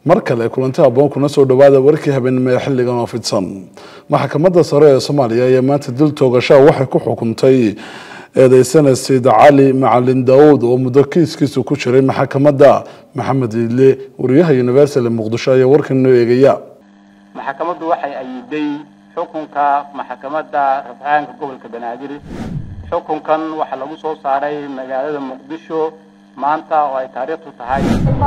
mar kale kulanti aboon kuna soo dhawaada warkii habeenimo ee xilligan oo fidsan maxkamadda sare ee soomaaliya ayaa maanta dil toogashaa waxay ku xukuntay eedeysana sayid cali macalin daawud oo muddo kiiskiisu ku jiray maxkamadda maxamed iidle wariyaha universal muqdisho ayaa warkan noo eegaya maxkamaddu waxay ayiday xukunka maxkamadda rafcaanka gobolka banaadir xukunkan waxaa lagu soo saaray magaalada muqdisho maanta oo ay taariikhtu tahay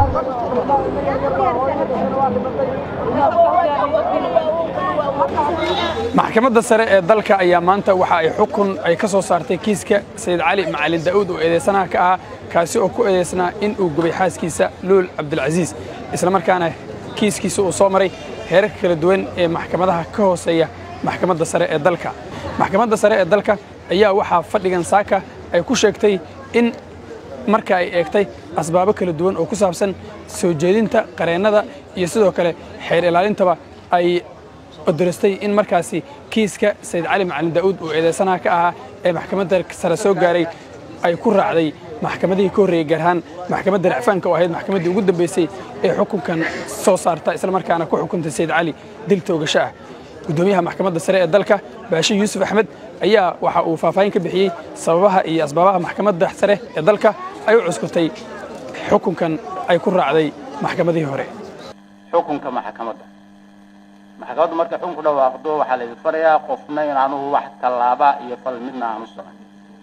maxkamadda sare ee dalka ayaa maanta waxa ay xukun ay ka soo saartay kiiska sayid cali macalin daa'uud oo eedeysanaha ka ahaa kaasi oo ku eedeysnaa in uu gubay xaaskiisa luul cabdilcasiis islamarkaana kiiskiisa uu soo maray heerarka kala duwan ee maxkamadaha ka hooseeya maxkamadda sare ee dalka maxkamadda sare ee dalka ayaa waxaa fadhigan saaka ay ku sheegtay in marka ay eegtay asbaabo kala duwan oo ku saabsan soo jeedinta qareennada iyo sidoo kale xeer ilaalintaba ay odarastay in markaasi kiiska sayid cali macalin daa'uud uu eedeysanaha ka ahaa ee maxkamadda sare soo gaaray ay ku raacday maxkamadihii ka horreeyey gaar ahaan maxkamadda racfaanka oo ahayd maxkamaddii ugu dambeysay ee xukunkan soo saarta islamarkaana ku xukuntay sayid cali dil toogasho ah guddoomiyaha maxkamadda sare ee dalka baashe yuusuf axmed ayaa waxa uu faahfaahin ka bixiyey sababaha iyo asbaabaha maxkamadda sare ee dalka ay u cuskutay xukunkan ay ku raacday maxkamadihii hore xukunka maxkamadda maxkamaddu markay xukun ku dhawaaqdo waxaa la idin farayaa qofna inaanu wax tallaaba iyo fal midna aanu socon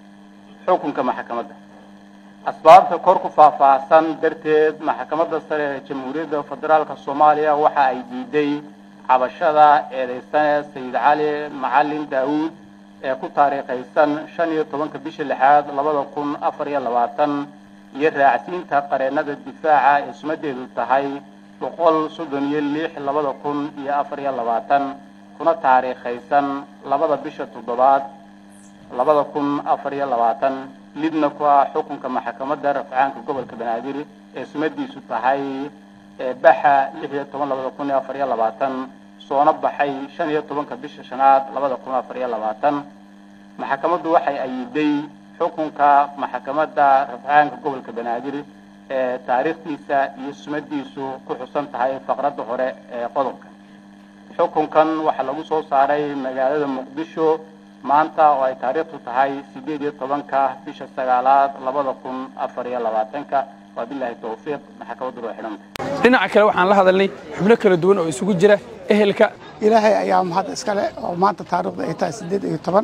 xukunka maxkamadda asbaabta kor ku faahfaahsan darteed maxkamadda sare ee jamhuuriyadda federaalka soomaaliya waxa ay diiday cabashada eedeysane sayid cali macalin daawuud ee ku taariikhaysan shan iyo tobanka bisha lixaad labada kun afar iyo labaatan iyo raacsiinta qareennada difaaca ee sumadeedu tahay boqol soddon iyo lix labada kun iyo afar iyo labaatan kuna taariikhaysan labada bisha toddobaad labada kun afar iyo labaatan lidna ku ah xukunka maxkamadda rafcaanka gobolka banaadir ee sumadiisu tahay baxa lix iyo toban labada kun iyo afar iyo labaatan soona baxay shan iyo tobanka bisha shanaad labada kun afar iyo labaatan maxkamaddu waxay ayiday xukunka maxkamadda rafcaanka gobolka banaadir ee taariikhdiisa iyo sumadiisu ku xusan tahay faqradda hore ee qodobka xukunkan waxaa lagu soo saaray magaalada muqdisho maanta oo ay taariikhtu tahay sideed iyo tobanka bisha sagaalaad labada kun afar iyo labaatanka waa bilaahi tawfiiq maxkamaddu waa xidhanta dhinaca kale waxaan la hadalnay xubno kala duwan oo isugu jira ehelka ilaahay ayaa mahad iskale oo maanta taariikhda ay tahay sideed iyo toban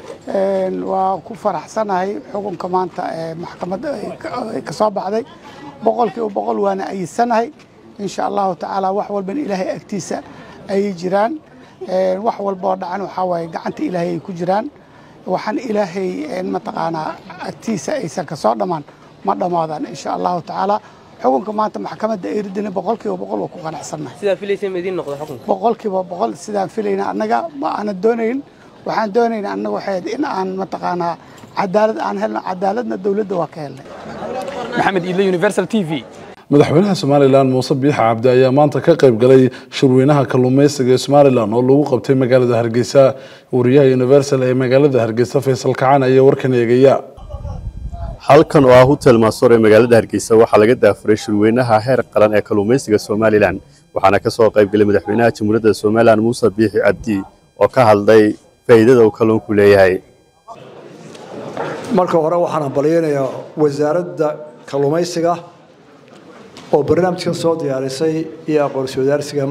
waa ku faraxsanahay xukunka maanta ee maxkamadda ay ka soo baxday boqolkiiba boqol waana ayisanahay insha allahu tacaala wax walbana ilaahay agtiisa ayay jiraan wax walba oo dhacan waxaa waaye gacanta ilaahay ay ku jiraan waxaan ilaahay mataqaanaa agtiisa aysan ka soo dhammaan ma dhammaadaan insha allahu tacaala xukunka maanta maxkamadda ay ridina boqolkiiba boqol waa ku qanacsannahay sidaa filaysa ma idiin noqdo xukunka boqolkiiba boqol sidaan filayna annaga ma aana doonayn waxaan doonaynaa annaga waxay in aan mataqaanaa cadaalad aan helno cadaaladna dowladda waa ka helnay maxamed iidle universal t v madaxweynaha somalilan muuse biixa cabdi ayaa maanta ka qayb galay shirweynaha kalluumeysiga ee somalilan oo lagu qabtay magaalada hargeysa wariyaha universal ee magaalada hargeysa faysal kacaan ayaa warkan eegaya halkan oo ah hotel maasoor ee magaalada hargeysa waxaa laga daafuray shirweynaha heer qaran ee kalluumeysiga somalilan waxaana ka soo qayb galay madaxweynaha jamhuuriyadda somalilan muuse biixi cabdi oo ka hadlay faa'iidada uu kalluunku leeyahay marka hore waxaan hambalyaynayaa wasaaradda kalluumaysiga oo barnaamijkan soo diyaarisay iyo aqoonsi wadaarsigan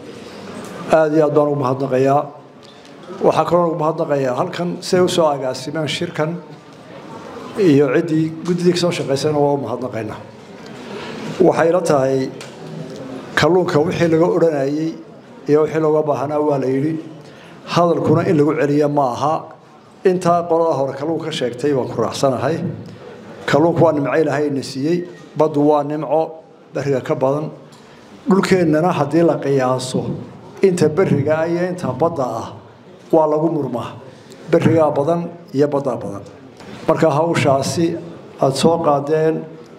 aad iyo aad baan ugu mahadnaqayaa waxaa kaloo ugu mahadnaqayaa halkan siday u soo agaasimeen shirkan iyo ciddii guddidii ka soo shaqaysayna waa u mahadnaqaynaa waxay la tahay kalluunka wixii laga odhanayey iyo wixii looga baahanaa waa la yidhi hadalkuna in lagu celiya ma aha intaa qolada hore kalluunka ka sheegtay baan ku raacsanahay kalluunku waa nimco ilaahayna siiyey baddu waa nimco beriga ka badan dhulkeennana haddii la qiyaaso inta beriga ah iyo inta badda ah waa lagu murmaa berigaa badan iyo baddaa badan marka hawshaasi aada soo qaadeen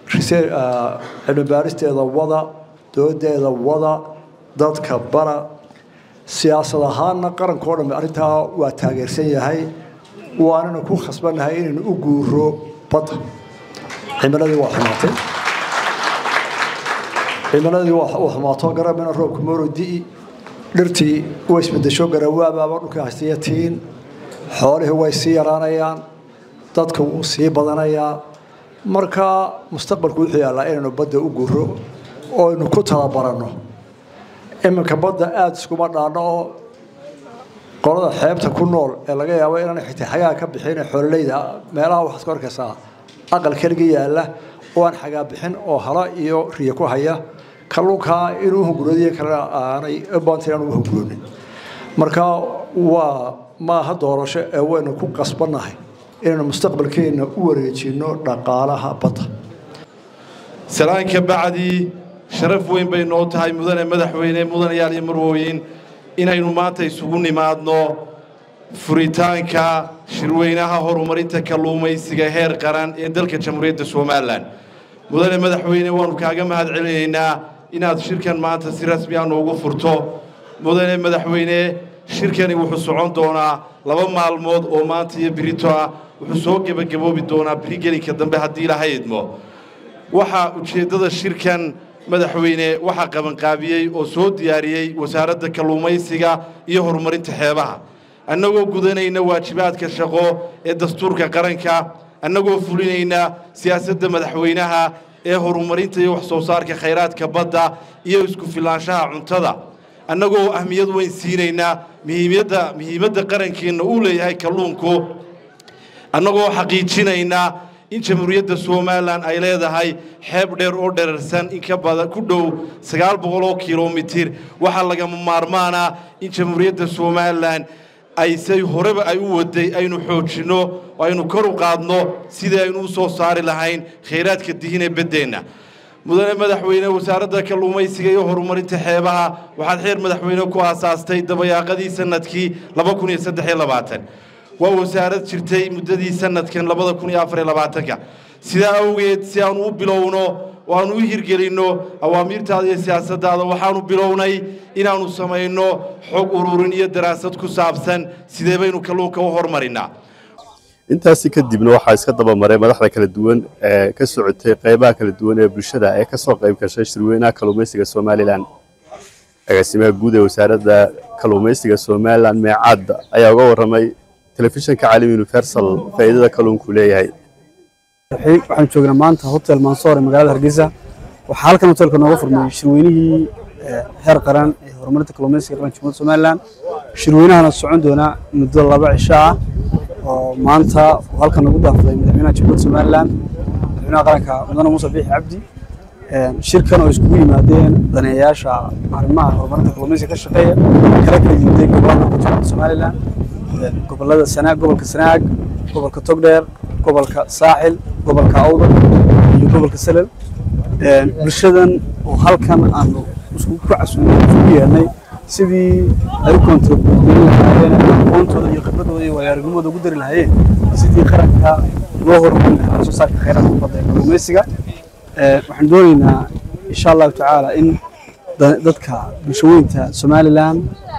cilmi baaristeeda wada doodeeda wada dadka bara siyaasad ahaanna qarankao dhan arrintaa waa taageersan yahay waanana ku khasbannahay inaynu u guuro badda cimiladii waa xumaatay cimiladii waa xumaato garamina roobku mooro di'i dhirtii way isbedesho garawaabaaba dhulkii haystiya tiin xoolihii way sii yaraanayaan dadka wuu sii badanayaa marka mustaqbalku wuxuu yaallaa inaynu badda u guro oo aynu ku talabaranno iminka badda aada iskuma dhaanno oo qolada xeebta ku nool ee laga yaabo inaan xitaa xagaa ka bixin xoololeyda meelaha waxaad ka arkaysaa aqal keliga yaalla oo aan xagaa bixin oo hala iyo riya ku haya kalluunkaa inuu hunguradiyo kale aanay baanta inaan ugu hunguroonin marka waa maaha doorasho ee waynu ku qasbannahay inaynu mustaqbalkeenna u wareejinno dhaqaalaha badda salaanka bacdii sharaf weyn bay noo tahay mudane madaxweyne mudanayaal iyo marwooyin inaynu maanta isugu nimaadno furitaanka shirweynaha horumarinta kalluumaysiga heer qaran ee dalka jamhuuriyadda somalilan mudane madaxweyne waannu kaaga mahad celinaynaa inaad shirkan maanta si rasmi ah noogu furto mudane madaxweyne shirkani wuxuu socon doonaa laba maalmood oo maanta iyo birito ah wuxuu soo gebagaboobi doonaa birigelinka dambe haddii ilaha idmo waxaa ujeeddada shirkan madaxweyne waxaa qabanqaabiyey oo soo diyaariyey wasaaradda kalluumaysiga iyo horumarinta xeebaha annagoo gudanayna waajibaadka shaqo ee dastuurka qaranka annagoo fulinayna siyaasadda madaxweynaha ee horumarinta iyo wax soo saarka khayraadka badda iyo isku filaanshaha cuntada annagoo ahmiyad weyn siinaynaa muhiimadda muhiimadda qarankeenna uu leeyahay kalluunku annagoo xaqiijinaynaa in jamhuuriyadda somalilan ay leedahay xeeb dheer oo dherarsan in ka badan ku dhow sagaal boqoloo kilomitir waxaa lagama maarmaanaa in jamhuuriyadda somalilan ay say horeba ay u waday aynu xoojinno oo aynu kor u qaadno sidii aynu u soo saari lahayn khayraadka dihin ee beddeenna mudane madaxweyne wasaaradda kalluumaysiga iyo horumarinta xeebaha waxaad xeer madaxweyne ku aasaastay dabayaaqadii sanadkii laba kun iyo saddex iyo labaatan waa wasaarad jirtay muddadii sanadkan labada kun iyo afar iyo labaatanka sidaa awgeed si aanu u bilowno oo aanu u hirgelinno awaamiirtaada iyo siyaasaddaada waxaanu bilownay inaannu samayno xog ururin iyo daraasad ku saabsan sidee baynu kalluunka u hormarinnaa intaasi kadibna waxaa iska daba maray madaxda kala duwan ee ka socotay qaybaha kala duwan ee bulshada ee ka soo qayb gashay shirweynaha kalluumaysiga somalilan agaasimaha guud ee wasaaradda kalluumaysiga somalilan meecaadda ayaa uga warramay telefishinka caalim universal faa'iidada kalluunku leeyahay waxaan joognaa maanta hotel mansoor ee magaalada hargeysa waxaa halkan hotelka nooga furmay shirweynihii heer qaran ee horumarinta kalluumaysiga qaranka jamhuuriyadda somalilan shirweynahana socon doona muddo laba cisho ah oo maanta uu halkan nagu daafday madaxweynaha jamhuuriyadda somalilan madaxweynaha qaranka mudane muuse biixi cabdi shirkan oo iskugu yimaadeen daneeyayaasha arrimaha horumarinta kalluumaysiga ka shaqeeya kala kala yimiday gobolada jamhuuriyadda somalilan gobolada sanaag gobolka sanaag gobolka togdheer gobolka saaxil gobolka awdal iyo gobolka salel bulshadan oo halkan aanu isku ku casuumay isku yeelnay sidii ay u kontribuutin lahaayeen aqoontooda iyo khibradooda iyo waayo-aragnimooda ugu dari lahaayeen sidii qaranka loo horumarin lahaa soo saarka khayraadka badda ee kalluumaysiga waxaan doonaynaa insha allahu tacaala in dadka bulshaweynta somalilan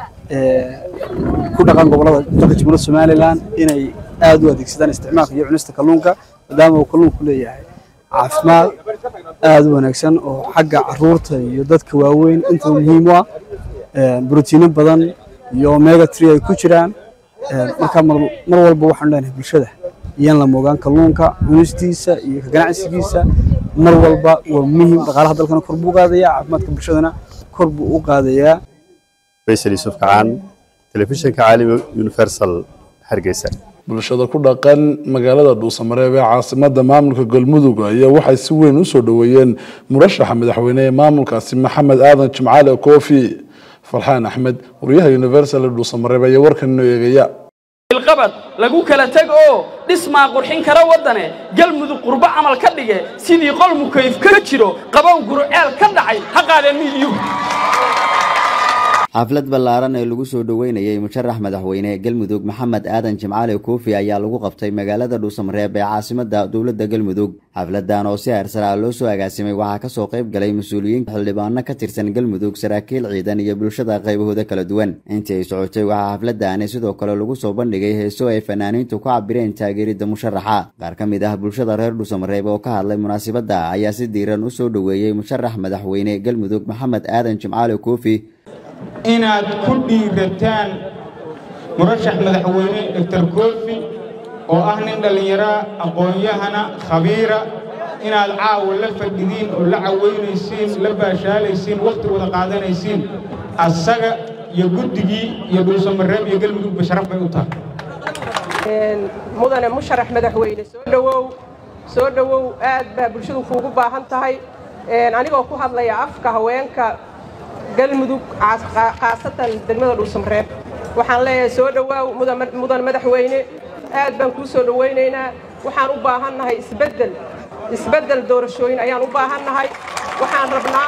ku dhaqan gobolada dalka jamhuuriyadda somalilan inay aada u adeegsadaan isticmaalka iyo cunista kalluunka maadaama uu kalluunku leeyahay caafimaad aada u wanaagsan oo xagga caruurta iyo dadka waaweyn intaba muhiim u ah brotiino badan iyo omega tree ay ku jiraan marka mar walba waxaan leenahay bulshada iyaan la moogaan kalluunka cunistiisa iyo ka ganacsigiisa mar walba waa muhiim dhaqaalaha dalkana kor buu qaadayaa caafimaadka bulshadana kor buu u qaadayaa faysal yuusuf kacaan telefishinka caalami universal hargeysa bulshada ku dhaqan magaalada dhuusamareeb ee caasimada maamulka galmudug ayaa waxay si weyn u soo dhoweeyeen murashaxa madaxweyne ee maamulkaasi maxamed aadan jimcaale koofi farxaan axmed wariyaha universal ee dhuusamareeb ayaa warkan inoo eegaya qabad lagu kala tag oo dhismaa qurxin kara waddane galmudug qurbo camal ka dhige sidii qol mukayf ka jiro qabow guruceel ka dhacay ha qaadeen miidyuhu xaflad ballaaran ee lagu soo dhoweynayay musharax madaxweyne galmudug maxamed aadan jimcaale koofi ayaa lagu qabtay magaalada dhuusamareeb ee caasimada dowladda galmudug xafladan oo si heersaraa loo soo agaasimay waxaa kasoo qayb galay mas-uuliyiin xildhibaano ka tirsan galmudug saraakiil ciidan iyo bulshada qaybahooda kala duwan intii ay socotay waxaa xafladani sidoo kale lagu soo bandhigay heeso ay fanaaniintu ku cabireen taageeridda musharaxa qaar ka mid ah bulshada reer dhuusamareeb oo ka hadlay munaasabadda ayaa si diiran u soo dhoweeyey musharax madaxweyne galmudug maxamed aadan jimcaale koofi inaad ku dhiirataan murashax madaxweyne doctor koofi oo ah nin dhallinyaraa aqoon-yahana khabiira inaad caawa la fadhidiin oo la caweynaysiin la baashaalaysiin wakhti wada qaadanaysiin asaga iyo guddigii iyo dhuusamareeb iyo galmudugba sharaf bay u tahay mudane musharax madaxweyne soo dhowow soo dhowow aad baa bulshadu kuugu baahan tahay anigoo ku hadlaya afka haweenka galmudug khaasatan degmada dhuusamareeb waxaan leeyahay soo dhowaaw mudan madaxweyne aad baan kuu soo dhowaynaynaa waxaan u baahannahay isbeddel isbeddel doorashooyin ayaan u baahannahay waxaan rabnaa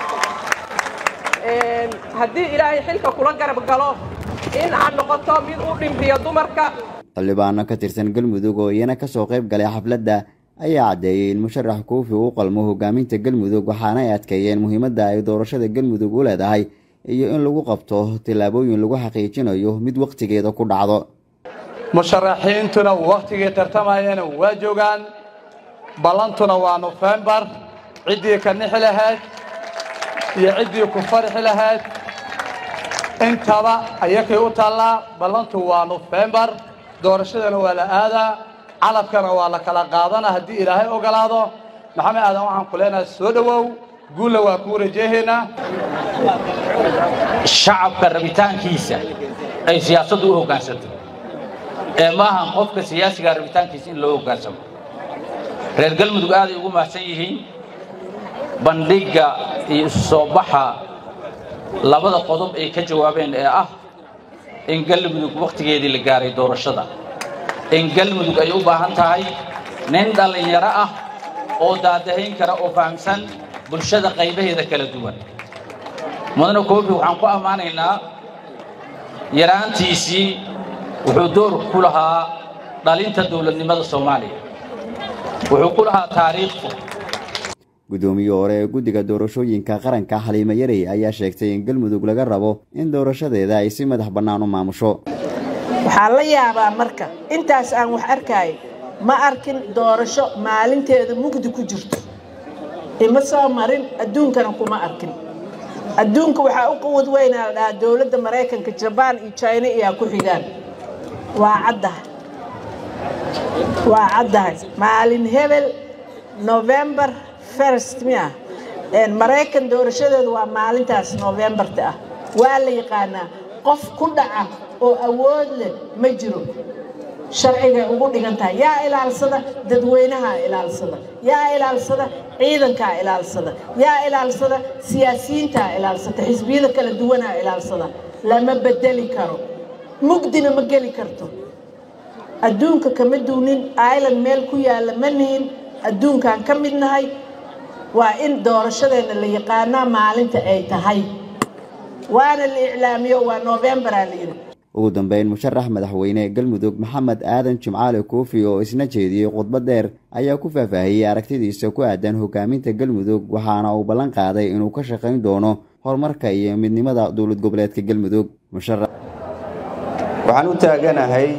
haddii ilaahay xilka kula garab galo in aad noqoto mid u dhimriyo dumarka xildhibaano ka tirsan galmudug oo iyana kasoo qayb galay xafladda ayaa caddeeyey in musharax koofi uu qalmo hogaaminta galmudug waxaana ay adkeeyeen muhiimadda ay doorashada galmudug u leedahay iyo in lagu qabto tillaabooyin lagu xaqiijinayo mid wakhtigeeda ku dhacdo musharaxiintuna wakhtigii tartamayana waa joogaan ballantuna waa nofembar ciddii ka nixi lahayd iyo ciddii ku farxi lahayd intaba ayakay u taallaa ballantu waa nofembar doorashadana waa la aadaa calabkana waa la kala qaadana haddii ilaahay ogolaado maxamed aadan waxaan ku leenahay soo dhowow guulla waa kuu rajeehaynaa shacabka rabitaankiisa ay siyaasaddu u hoggaansanto ee maahan qofka siyaasiga rabitaankiisa in loo hoggaansamo reer galmudug aaday ugu mahadsan yihiin bandhigga iyo isu soo baxa labada qodob ay ka jawaabeen ee ah in galmudug wakhtigeedii la gaaray doorashada in galmudug ay u baahan tahay nin dhallinyaro ah oo daadahayn kara oo fahamsan bulshada qaybaheeda kala duwan mudane koofi waxaan ku ammaanaynaa yaraantiisii wuxuu door ku lahaa dhalinta dowladnimada soomaaliya wuxuu ku lahaa taariikhku guddoomiyii hore ee guddiga doorashooyinka qaranka xaliimo yarey ayaa sheegtay in galmudug laga rabo in doorashadeeda ay si madax bannaan u maamusho waxaan la yaabaa marka intaas aan wax arkaayo ma arkin doorasho maalinteeda mugdi ku jirto ima soo marin adduunkana kuma arkin adduunka waxaa u quwad weynaa la dhahaa dowladda maraykanka jabaan iyo jina iyaa ku xigaan waa caddahay waa caddahay maalin hebel novembar first miya maraykan doorashadeedu waa maalintaas novembarta ah waa la yaqaanaa qof ku dhaca oo awood leh ma jiro sharcigay ugu dhigan tahay yaa ilaalsada dadweynahaa ilaalsada yaa ilaalsada ciidankaa ilaalsada yaa ilaalsada siyaasiyiintaa ilaalsata xisbiyada kala duwanaa ilaalsada lama bedeli karo mugdina ma geli karto adduunka kama duunin island meel ku yaalla ma nihin adduunkaan ka mid nahay waa in doorashadeenna la yaqaanaa maalinta ay tahay waana la iclaamiyo waa novembaraa la yidhi ugu dambeyn musharax madaxweyne galmudug maxamed aadan jimcaale koofi oo isna jeediyey khudbad dheer ayaa ku faahfaahiyey aragtidiisa ku aadan hogaaminta galmudug waxaana uu ballan qaaday inuu ka shaqayn doono horumarka iyo midnimada dowlad goboleedka galmudug waxaan u taaganahay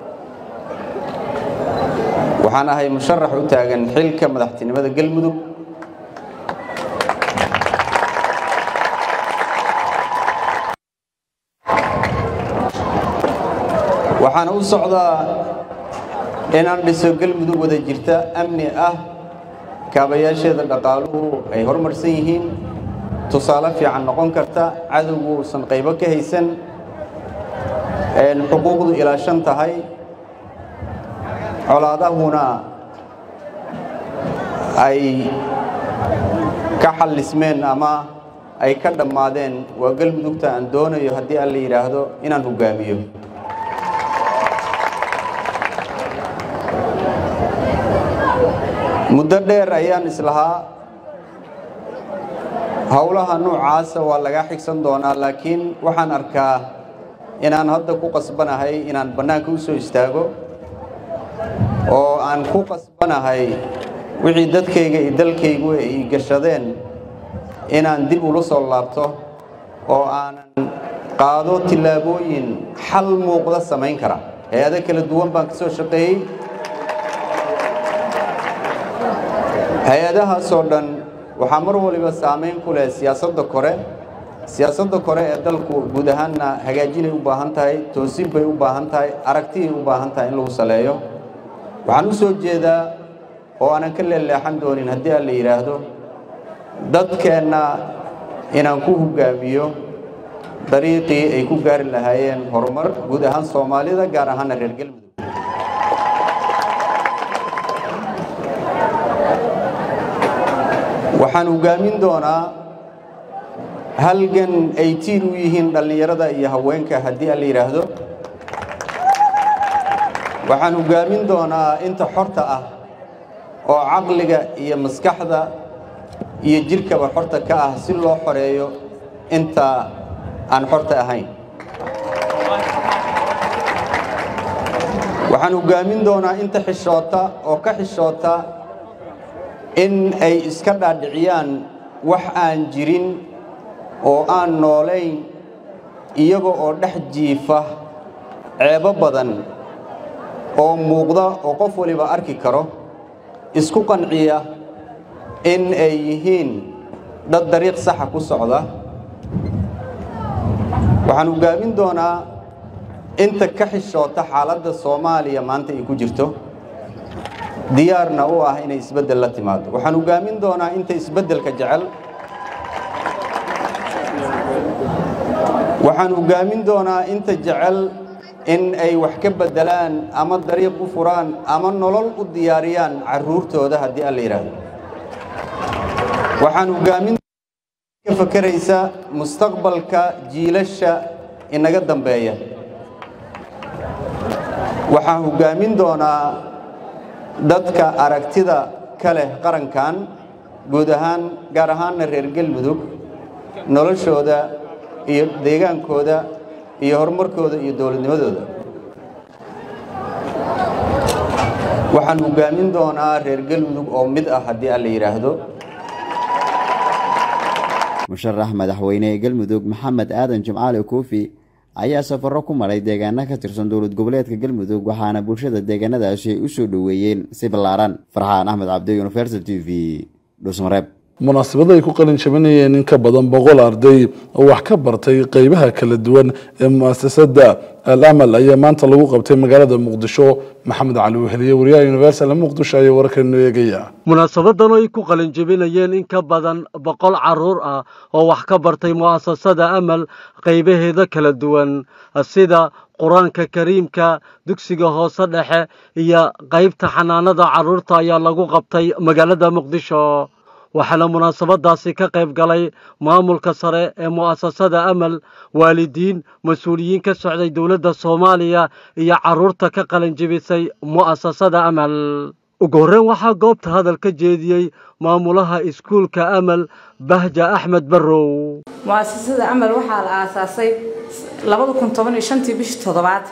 waxaan ahay musharax u taagan xilka madaxtinimada galmudug waxaana u socdaa inaan dhiso galmudug wada jirta amni ah kaabayaasheeda dhaqaaluhu ay horumarsan yihiin tusaale fiican noqon karta cadowgu uusan qaybo ka haysan xuquuqdu ilaashan tahay colaadahuna ay ka xallismeen ama ay ka dhammaadeen waa galmudugta aan doonayo haddii aan la yidhaahdo inaan hogaamiyo muddo dheer ayaan islahaa howlaha noocaasa waa lagaa xigsan doonaa laakiin waxaan arkaa inaan hadda ku qasbanahay inaan bannaanka u soo istaago oo aan ku qasbanahay wixii dadkayga iyo dalkaygu ay gashadeen inaan dib ula soo laabto oo aanan qaado tillaabooyin xal muuqda samayn kara hay-ado kala duwan baan ka soo shaqeeyey hay-adahaasoo dhan waxaa mar waliba saamayn ku leh siyaasadda kore siyaasadda kore ee dalku guud ahaanna hagaajinay u baahan tahay toosin bay u baahan tahay aragtiyay u baahan tahay in lagu saleeyo waxaan u soo jeedaa oo aanan ka leeleexan doonin haddii aan la yidhaahdo dadkeenna inaan ku hoggaamiyo dariiqii ay ku gaari lahaayeen horumar guud ahaan soomaalida gaar ahaana reer galmudug waxaan hoggaamin doonaa halgan ay tiir u yihiin dhallinyarada iyo haweenka haddii aan la yidhaahdo waxaan hoggaamin doonaa inta xorta ah oo caqliga iyo maskaxda iyo jidhkaba xorta ka ah si loo xoreeyo inta aan xorta ahayn waxaan hoggaamin doonaa inta xishoota oo ka xishoota in ay iska dhaadhiciyaan wax aan jirin oo aan noolayn iyaga oo dhex jiifa ceebo badan oo muuqda oo qof waliba arki karo isku qanciya in ay yihiin dad dariiq saxa ku socda waxaan hoggaamin doonaa inta ka xishoota xaaladda soomaaliya maanta ay ku jirto diyaarna u ah inay isbeddel la timaado waxaan hoggaamin doonaa inta isbeddelka jecel waxaan hoggaamin doonaa inta jecel in ay wax ka beddelaan ama dariiq u furaan ama nolol u diyaariyaan carruurtooda haddii aan la yidhaahdo waxaan hoggaamin ka fakeraysa mustaqbalka jiilasha inaga dambeeya waxaan hoggaamin doonaa dadka aragtida ka leh qarankan guud ahaan gaar ahaanna reer galmudug noloshooda iyo deegaankooda iyo horumarkooda iyo dowladnimadooda waxaan hoggaamin doonaa reer galmudug oo mid ah haddii aan la yidhaahdo musharax madaxweyne galmudug maxamed aadan jimcaali kuufi ayaa safaro ku maray deegaana ka tirsan dowlad goboleedka galmudug waxaana bulshada deegaanadaasi ay u soo dhoweeyeen si ballaaran farxaan axmed cabdi universal t v dhusmareeb munaasabada ay ku qalin jabinayeen in ka badan boqol arday oo wax ka bartay qeybaha kala duwan ee muasasada al amal ayaa maanta lagu qabtay magaalada muqdisho maxamed cali weheliye wariyaha universal muqdisho ayaa wararkeenu eegaya munaasabadan oo ay ku qalin jebinayeen in ka badan boqol caruur ah oo wax ka bartay mu'asasada amal qaybaheeda kala duwan sida qur-aanka kariimka dugsiga hoose dhexe iyo qaybta xanaanada carruurta ayaa lagu qabtay magaalada muqdisho waxaana munaasabadaasi ka qayb galay maamulka sare ee mu'asasada amal waalidiin mas-uuliyiin ka socday dowladda soomaaliya iyo carruurta ka qalin jebisay mu'asasada amal ugu horreyn waxaa goobta hadal ka jeediyey maamulaha iskuulka amal bahja axmed barrow mu'asasada amal waxaa la aasaasay labada kun toban iyo shantii bishii toddobaad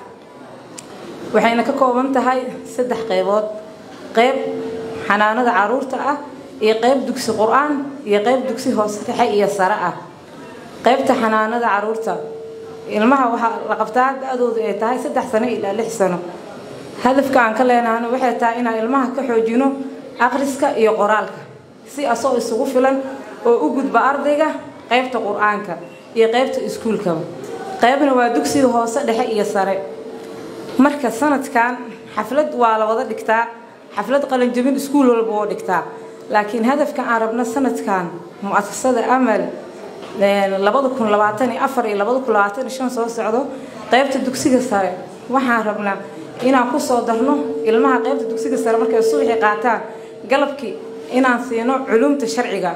waxayna ka kooban tahay saddex qaybood qayb xanaanada carruurta ah iyo qayb dugsi qur-aan iyo qayb dugsi hoose dhexe iyo sare ah qaybta xanaanada caruurta ilmaha waxaa la qabtaa da-doodu ay tahay saddex sano ilaa lix sano hadafka aan ka leenahana waxay tahay inaan ilmaha ka xoojino akhriska iyo qoraalka si asoo isugu filan oo u gudba ardayga qaybta qur-aanka iyo qaybta iskuulkaba qaybna waa dugsiga hoose dhexe iyo sare marka sanadkan xaflad waa la wada dhigtaa xaflad qalinjabin iskuul walba oo dhigtaa laakiin hadafka aan rabno sanadkan mu'asasada amal labada kun labaatan iyo afar iyo labada kun labaatan iyo shan soo socdo qaybta dugsiga sare waxaan rabnaa inaan kusoo darno ilmaha qaybta dugsiga sare markay subaxii qaataan galabkii inaan siino culumta sharciga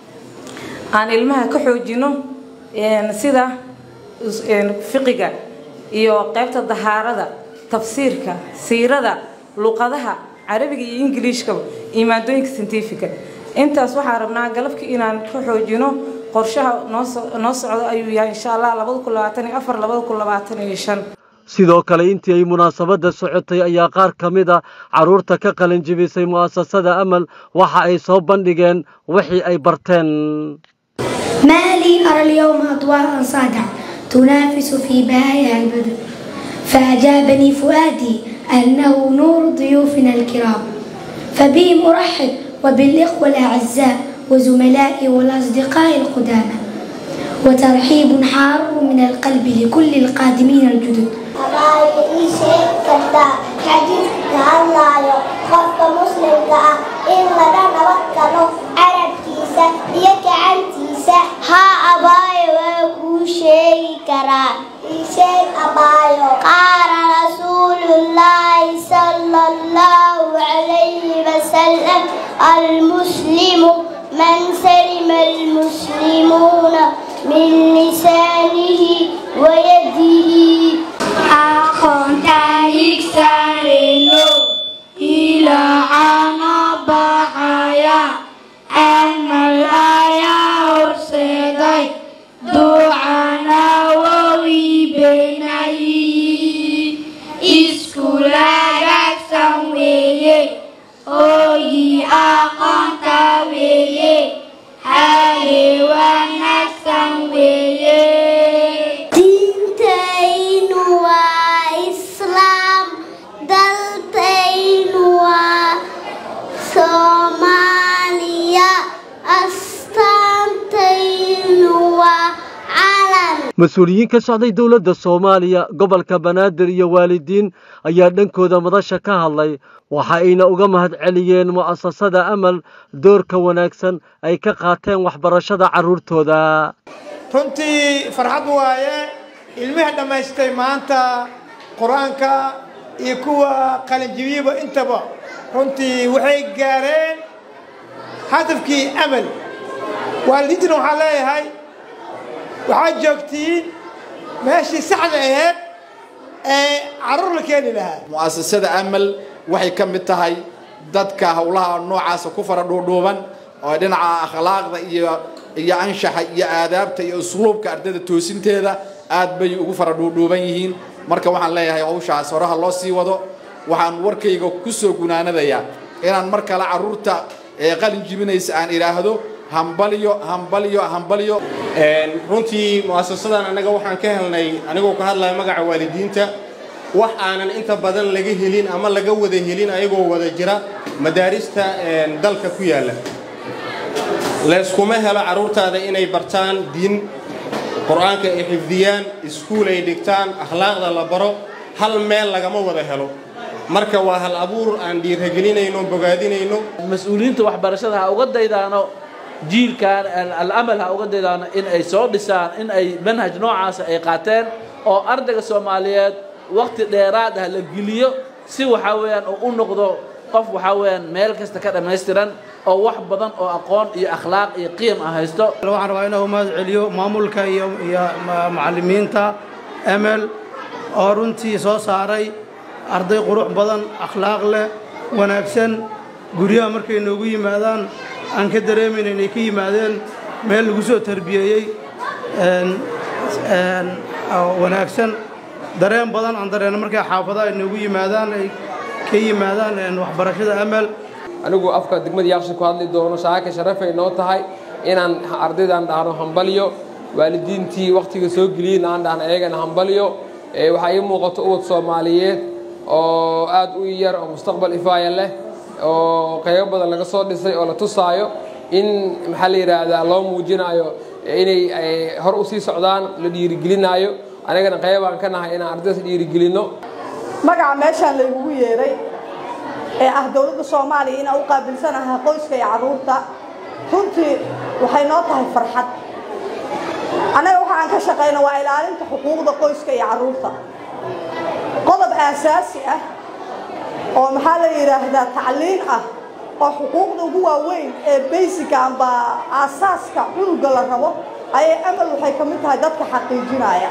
aan ilmaha ka xoojino sida fiqiga iyo qaybta dahaarada tafsiirka siirada luqadaha carabiga iyo ingiliishkaba iyo maadooyinka scientifica intaas waxaan rabnaa galabkii inaan ka xoojino qorshaha noo socdo ayuu yahay insha allah labada kun labaatan iyo afar labada kun labaatan iyo shan sidoo kale intii ay munaasabadda socotay ayaa qaar ka mid a carruurta ka qalin jibisay mu'asasada amal waxa ay soo bandhigeen wixii ay barteen ما لي أرى اليوم أضواء صادعة تنافس في بهائها البدر فأجابني فؤادي أنه نور ضيوفنا الكرام فبهم أرحب وبالإخوة الأعزاء وزملائي والأصدقاء القدامى وترحيب حار من القلب لكل القادمين الجدد xadiidka hadlaayo qofka muslimka ah in laga nabad galo carabkiisa iyo gacantiisa haa abaayo waa kuu sheegi karaa isheeg abaayo qaala rasuulullaahi sala allahu calayhi wasalam almuslimu man salima almuslimuuna min lisaanihi wayadihi aqoontaigsaareno ilaacana baxaya amal ayaa horseeday ducana wowi beenayi iskulagagsan weeye ooyi aqoonta weeye hale wanaagsan weeye diintaynu waa islaam daltaynu waa soomaaliya astaantaynu waa calan mas-uuliyiin ka socday dowladda soomaaliya gobolka banaadir iyo waalidiin ayaa dhankooda madasha ka hadlay waxa ayna uga mahad celiyeen mu'asasada amal doorka wanaagsan ay ka qaateen waxbarashada carruurtooda runtii farxad waaye ilmihii dhammaystay maanta qur-aanka iyo kuwa qalinjibiyaba intaba runtii waxay gaareen hadafkii amal waalidiintuna waxaan leeyahay waxaad joogtiin meeshii saxda aheyd ee carruur la keeni lahaa mu'asasada amal waxay ka mid tahay dadka howlaha noocaasa ku fara dhuudhuuban oo dhinaca akhlaaqda iyo iyo anshaxa iyo aadaabta iyo usluubka ardayda toosinteeda aad bay ugu fara dhuudhuuban yihiin marka waxaan leeyahay hawshaas horaha loo sii wado waxaan warkayga ku soo gunaanadayaa inaan mar kale carruurta ee qalin jibinaysa aan idhaahdo hambalyo hambalyo hambalyo runtii mu'asasadan annaga waxaan ka helnay anigoo ka hadlaya magaca waalidiinta wax aanan inta badan laga helin ama laga wada helin ayagoo wada jira madaarista dalka ku yaalla layskuma helo carruurtaada inay bartaan diin qur-aanka ay xifdiyaan iskuul ay dhigtaan akhlaaqda la baro hal meel lagama wada helo marka waa hal abuur aan dhiiragelinayno bogaadinayno mas-uuliyiinta waxbarashada ha uga daydaano jiilkan alamal ha uga daydaano in ay soo dhisaan in ay manhaj noocaasa ay qaateen oo ardayga soomaaliyeed waqti dheeraad ah la geliyo si waxaa weeyaan uu u noqdo qof waxaa weeyaan meel kasta ka dhammaystiran oo wax badan oo aqoon iyo akhlaaq iyo qiim ah haysto waxaan rabaa inuu mahad celiyo maamulka iyo iyo macallimiinta emel oo runtii soo saaray arday qurux badan akhlaaq leh wanaagsan guryaha markay noogu yimaadaan aan ka dareemayn inay ka yimaadeen meel lagu soo tarbiyeeyey wanaagsan dareen badan aan dareeno markay xaafadaha ay noogu yimaadaan ay ka yimaadaan waxbarashada amal anigu afka degmada yaaqshin ku hadli doono shaaka sharafay noo tahay inaan ardaydan dhahno hambalyo waalidiintii wakhtiga soo geliyeen aan dhahno ayagana hambalyo waxaa ii muuqato ubad soomaaliyeed oo aad u yar oo mustaqbal ifaaya leh oo qaybo badan laga soo dhisay oo la tusaayo in maxaa la yidhaahdaa loo muujinayo inay hor u sii socdaan la dhiirigelinaayo anigana qaybaan ka nahay inaan ardaydas dhiirigelinno magaca meeshaan laygugu yeedhay ee ah dowladda soomaaliya inaan u qaabilsanahay qoyska iyo carruurta runtii waxay noo tahay farxad annaga waxa aan ka shaqayno waa ilaalinta xuquuqda qoyska iyo carruurta qodob aasaasi ah oo maxaa la yidhaahdaa tacliin ah oo xuquuqda ugu waaweyn ee baysiga amba aasaaska cunuga la rabo ayay amal waxay ka mid tahay dadka xaqiijinaya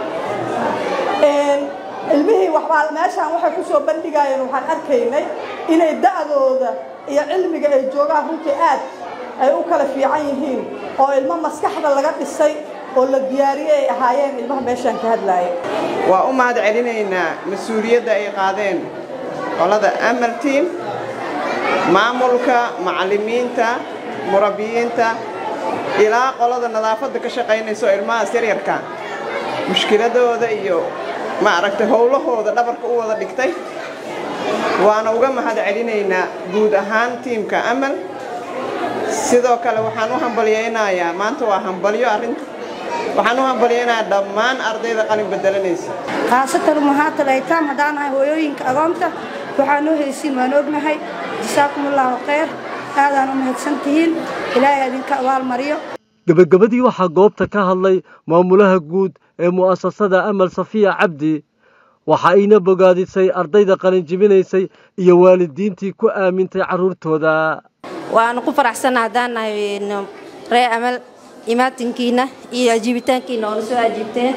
ilmihii waxbaa meeshaan waxay ku soo bandhigayeen waxaan arkaynay inay da'dooda iyo cilmiga ay joogaan runtii aad ay u kala fiican yihiin oo ilmo maskaxda laga dhisay oo la diyaariyey ay ahaayeen ilmaha meeshaan ka hadlaaya waa u mahad celinaynaa mas-uuliyadda ay qaadeen qolada amal team maamulka macallimiinta murabbiyiinta ilaa qolada nadaafadda ka shaqaynayso ilmahaas yaryarka mushkiladooda iyo ma aragtay howlahooda dhabarka u wada dhigtay waana uga mahad celinaynaa guud ahaan tiimka amal sidoo kale waxaan u hambalyaynayaa maanta waa hambalyo arrinta waxaan u hambalyaynayaa dhammaan ardayda qalin bedelanaysa khaasatan umahaatal aytaam haddaan nahay hooyooyinka agoonta waxaa noo haysiin waan ognahay jasaakum allaahu khayr aadaan u mahadsantihiin ilaahay idinka abaalmariyo gebagabadii waxaa goobta ka hadlay maamulaha guud ee mu'asasada amal safiya cabdi waxa ayna bogaadisay ardayda qalinjibinaysay iyo waalidiintii ku aamintay carruurtooda waanu ku faraxsanna haddaan nahay ree amal imaatinkiina iyo ajiibitaankiina oona soo ajiibteen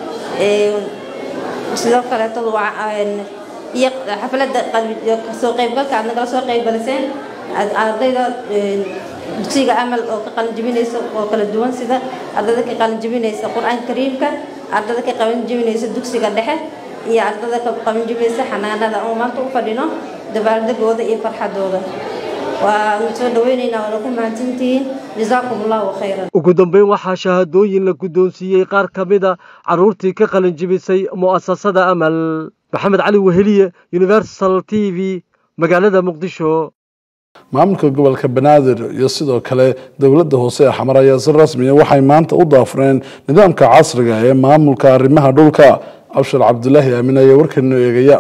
sidoo kaleetadu iyo xafladda soo qaybgalka aad nagala soo qaybgaliseen ardayda dugsiga amal oo ka qalinjibinaysa oo kala duwan sida ardayda ka qalinjibinaysa qur-aanka kariimka ardayda ka qalinjibinaysa dugsiga dhexe iyo ardayda ka qalinjibinaysa xanaanada oo maanta u fadhino dabaaldegooda iyo farxadooda waanu soo dhawaynaynaa waana ku mahadsantihiin jazaakum allahu khayran ugu dambeyn waxaa shahaadooyin la guddoonsiiyey qaar ka mida carruurtii ka qalinjibisay mu'asasada amal maxamed cali weheliye universal t v magaalada muqdisho maamulka gobolka banaadir iyo sidoo kale dowladda hoose ee xamar ayaa si rasmiya waxay maanta u daafureen nidaamka casriga ee maamulka arrimaha dhulka cabshir cabdulaahi aamin ayaa warkeenu eegaya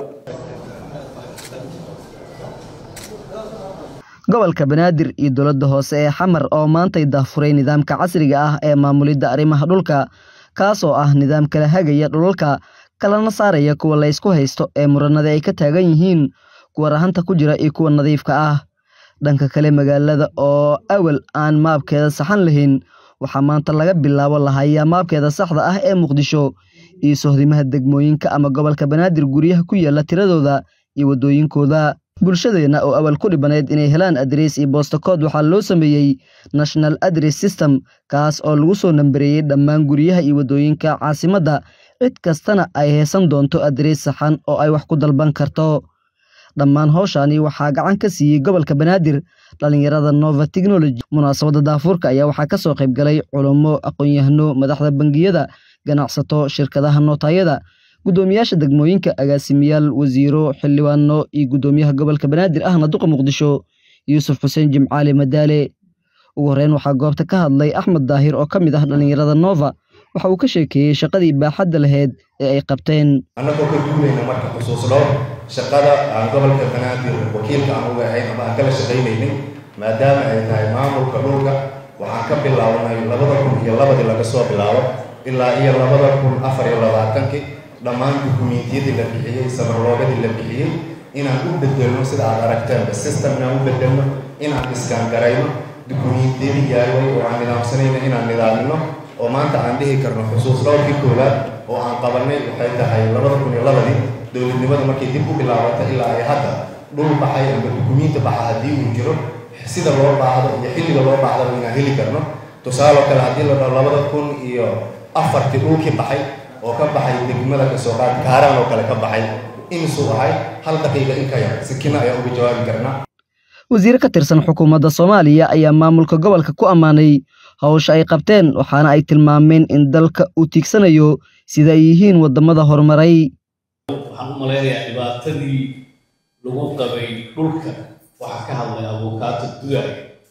gobolka banaadir iyo dowladda hoose ee xamar oo maantay daafuray nidaamka casriga ah ee maamulidda arrimaha dhulka kaasoo ah nidaam kala hagaya dhulalka kalana saaraya kuwa la ysku haysto ee muranada ay ka taagan yihiin kuwa rahanta ku jira iyo kuwa nadiifka ah dhanka kale magaalada oo awal aan maabkeeda saxan lahayn waxaa maanta laga bilaabo lahayaa maabkeeda saxda ah ee muqdisho iyo sohdimaha degmooyinka ama gobolka banaadir guryaha ku yaala tiradooda iyo waddooyinkooda bulshadeenna oo awal ku dhibanayd inay helaan adres iyo boostakood waxaa loo sameeyey national adress system kaas oo lagu soo nambareeyey dhammaan guryaha iyo waddooyinka caasimadda cid kastana ay heesan doonto adrees saxan oo ay wax ku dalban karto dhammaan howshaani waxaa gacan ka siiyey gobolka banaadir dhallinyarada nova technology munaasabadda daafuurka ayaa waxaa ka soo qayb galay culummo aqoon-yahano madaxda bangiyada ganacsato shirkadaha nootaayada guddoomiyaasha degmooyinka agaasimayaal wasiiro xildhibaano iyo guddoomiyaha gobolka banaadir ahna duqa muqdisho yuusuf xuseen jimcaali madaale ugu horreyn waxaa goobta ka hadlay axmed daahir oo ka mid ah dhallinyarada nova waxa uu ka sheekeeyey shaqadii baaxadda laheyd ee ay qabteen annagoo ka duulayna marka xusuusno shaqada aan gobolka banaadir wakiilka aan uga ahayn ama aan kala shaqaynaynin maadaama ay tahay maamulka dhulka waxaan ka bilownay labada kun iyo labadii laga soo bilaabo ilaa iyo labada kun afar iyo labaatankii dhammaan dukumiintiyadii la bixiyey sabarloogadii la bixiyey inaan u bedelno sida aad aragteenba system inaan u bedelno inaan iskangarayno dukumiintiyadii yaaway oo aan nidaamsanayna inaan nidaamino oo maanta aan dhihi karno xusuus dhowrkii koowaad oo aan qabanay waxay tahay labada kun iyo labadii dowladnimada markay dib u bilaabatay ilaa ay hadda dhul baxay ama dukumiinti baxa haddii uu jiro sida loo baahdo iyo xilliga loo baahdaba inaan heli karno tusaaloo kale haddii la dhaho labada kun iyo afartii dhulkii baxay oo ka baxay degmada kasoo qaad kaaraan oo kale ka baxay imisuu ahay hal daqiiqa in ka yar sikina ayaan uga jawaabi karnaa wasiir ka tirsan xukuumadda soomaaliya ayaa maamulka gobolka ku ammaanay howsha ay qabteen waxaana ay tilmaameen in dalka uu tiigsanayo sida ay yihiin waddamada horumaray waxaan u malaynayaa dhibaatadii lagu qabay dhulka waxaa ka hadlay abukaato dudaay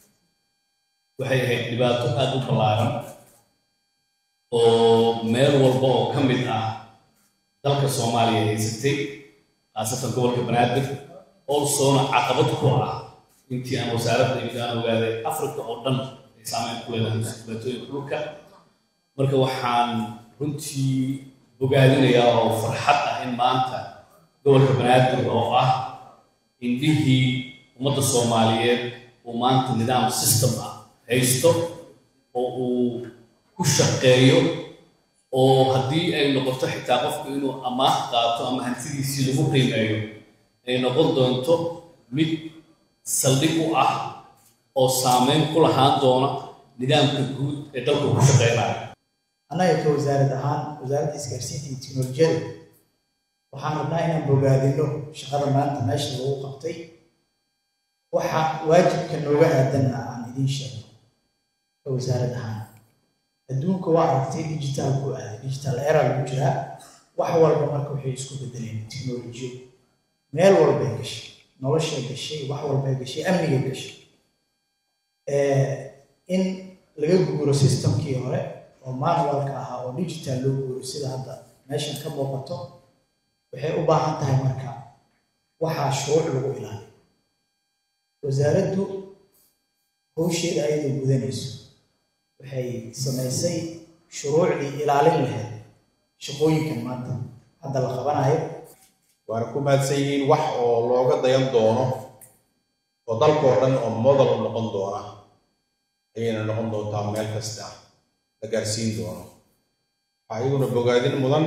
waxay ahayd dhibaato aada u ballaaran oo meel walba oo ka mid ah dalka soomaaliya haysatay khaasatan gobolka banaadir olsona caqabad ku ah intii aan wasaaradda imid aan ogaaday africa oo dhan ay saameyn ku leedahay dhibaatooyinka dhulka marka waxaan runtii bogaadinayaa oo farxad ah in maanta gobolka banaadir oo ah indhihii ummadda soomaaliyeed uu maanta nidaam system ah haysto oo uu ku shaqeeyo oo haddii ay noqoto xitaa qofku inuu amaah qaato ama hantidiisii lagu qiimeeyo ay noqon doonto mid saldhig u ah oo saameyn ku lahaan doona nidaamka guud ee dalku ku shaqeynaya annaga ka wasaarad ahaan wasaaradda isgaarsiinta iyo tiknolojiyada waxaan rabnaa inaan bogaadino shaqada maanta meesha lagu qabtay waxa waajibka nooga aadanna aan idiin sheego ka wasaarad ahaan adduunka waa aragtay digital ku aaday digital era lagu jiraa wax walba marka waxay isku bedeleen tiknolojiyo meel walbay gashay noloshay gashay wax walbay gashay amnigay gashay in laga guuro systemkii hore oo manualka ahaa oo digital loo guuro sida hadda meeshan ka muuqato waxay u baahan tahay marka waxaa shuruuc lagu ilaaliyo wasaaraddu howsheeda ayadoo gudanayso waxay samaysay shuruucdii ilaalin lahayd shaqooyinkan maanta hadda la qabanayo waana ku mahadsan yihiin wax oo looga dayan doono oo dalkoo dhan oo model u noqon doona ayayna noqon doontaa meel kasta la gaarsiin doono waxaa iyaguna bogaadin mudan